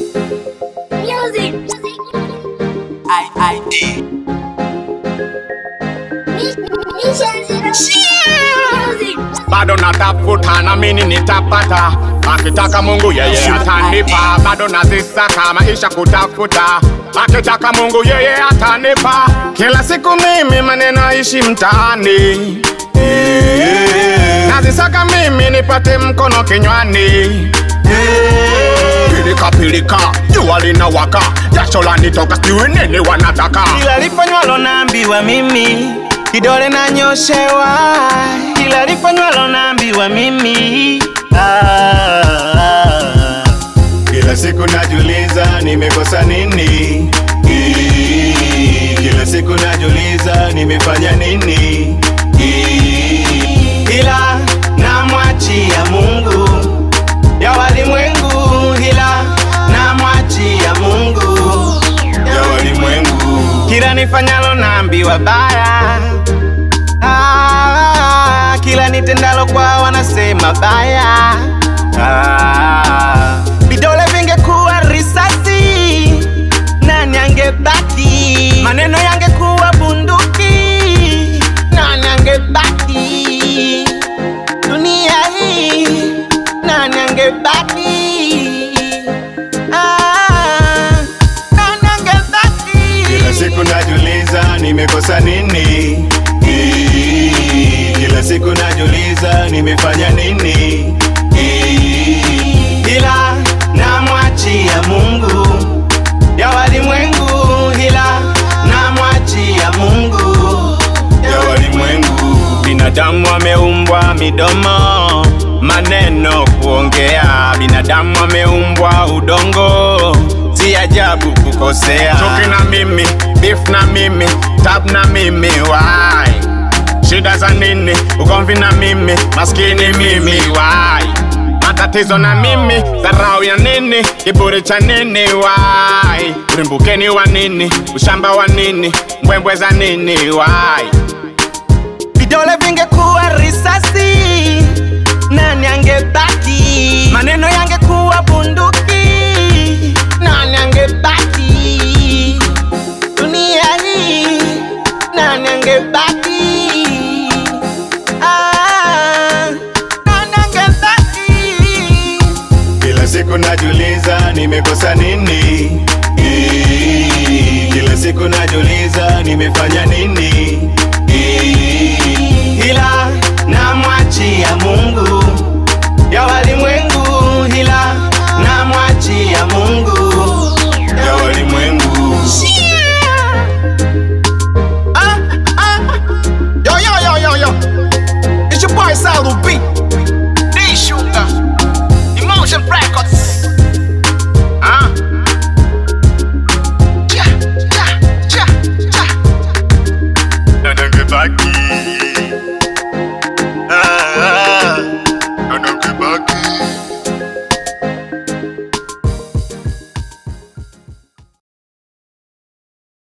Music. ID. Music. bado natafuta na mini nitapata akitaka mungu yeye atanipa bado nazisaka maisha kutafuta akitaka mungu yeye atanipa kila siku mimi maneno aishi mtaani nazisaka mimi nipate mkono kinywani pilika pilika jua linawaka jasho lanitoka sijui nini wanataka Kila lifanywalo naambiwa mimi, kidole nanyoshewa. Kila lifanywalo naambiwa mimi ah, ah. Kila siku najuliza nimekosa nini, Ii, kila siku najuliza nimefanya nini, Ii, ila namwachia Mungu ya walimwengu, ila namwachia Mungu ya walimwengu. kila nifanyalo naambiwa baya ah, kila nitendalo kwa wanasema baya ah, vidole vingekuwa risasi nani angebaki maneno yangekuwa bunduki nani angebaki dunia hii nani angebaki ah, nani angebaki Kila siku najuliza nimekosa nini, Ii, kila siku najuliza nimefanya nini, Ii, ila namwachia Mungu ya walimwengu, ila namwachia Mungu ya walimwengu. Binadamu ameumbwa midomo, maneno kuongea. Binadamu ameumbwa udongo, si ajabu kukosea. chuki na mimi beef na mimi tab na mimi why shida za nini ugomvi na mimi maskini mimi why matatizo na mimi dharau ya nini kiburi cha nini why ulimbukeni wa nini ushamba wa nini mbwembwe za nini why vidole vingekuwa risasi, nani angebaki? Maneno yangekuwa bunduki, nani angebaki? Dunia hii, nani angebaki? Ah, nani angebaki? Kila siku najuliza nimekosa nini, Ii, kila siku najuliza nimefanya nini, Ii, ila namwachia Mungu ya walimwengu, ila namwachia Mungu ya walimwengu. Ah, ah. Yo, yo, yo, yo, yo. It's your boy Salu B. D Sugar. Emotion Practice.